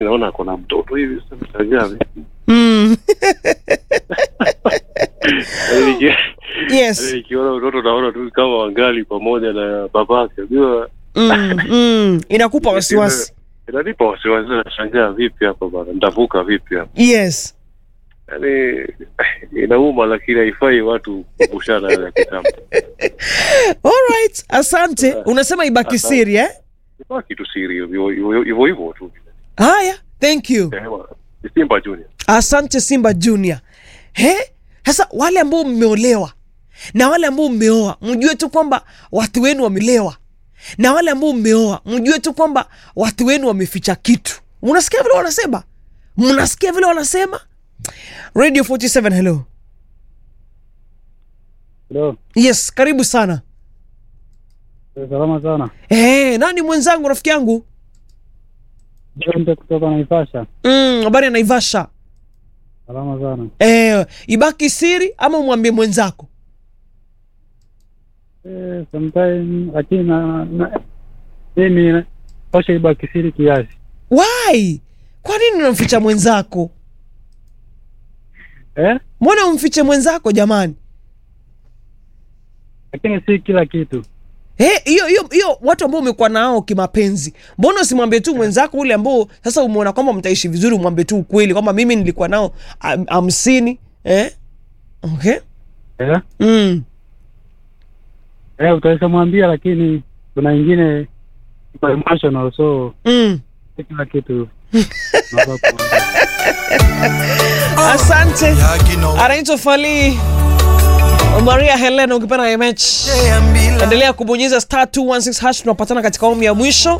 naona ako na mtoto hivi sasa mshangaa vipi mm. Yaani niki- yaani yes nikiona mtoto naona tu kama wangali pamoja na babake unajua mm. Mm. inakupa wasiwasi inanipa wasiwasi nashangaa vipi hapa bana nitavuka vipi hapa yes yaani inauma lakini haifai watu kukumbusana yale ya kitambo alright asante unasema ibaki Asante. siri eh? ibaki tu siri hivyo hivyo hivyo hivyo tu haya thank you Eh, bwana. Ni Simba Junior asante simba junior he sasa wale ambao mmeolewa na wale ambao mmeoa mjue tu kwamba watu wenu wamelewa na wale ambao mmeoa mjue tu kwamba watu wenu wameficha kitu unasikia vile wanasema mnasikia vile wanasema radio 47 hello Hello. yes karibu sana Eh, Salama sana. hey, nani mwenzangu rafiki yangu Jonte kutoka Naivasha. Mm, habari ya naivasha Salama sana. eh, ibaki siri ama umwambie mwenzako Eh, sometime lakini na, na mimi pasha ibaki siri kiasi. why kwa nini unamficha mwenzako Eh? mbona umfiche mwenzako jamani Lakini si kila kitu. Eh, hiyo hiyo hiyo watu ambao umekuwa nao kimapenzi mbona usimwambie tu mwenzako ule ambao sasa umeona kwamba mtaishi vizuri umwambie tu ukweli kwamba mimi nilikuwa nao ham- hamsini eh? okay Eh? mm. Eh, utaweza mwambia lakini kuna ingine iko emotional so Mm. si kila kitu. unafaa kuongea. asante anaitwa fali maria helena ukipenda imech endelea kubonyeza star 216 hash tunapatana katika awamu ya mwisho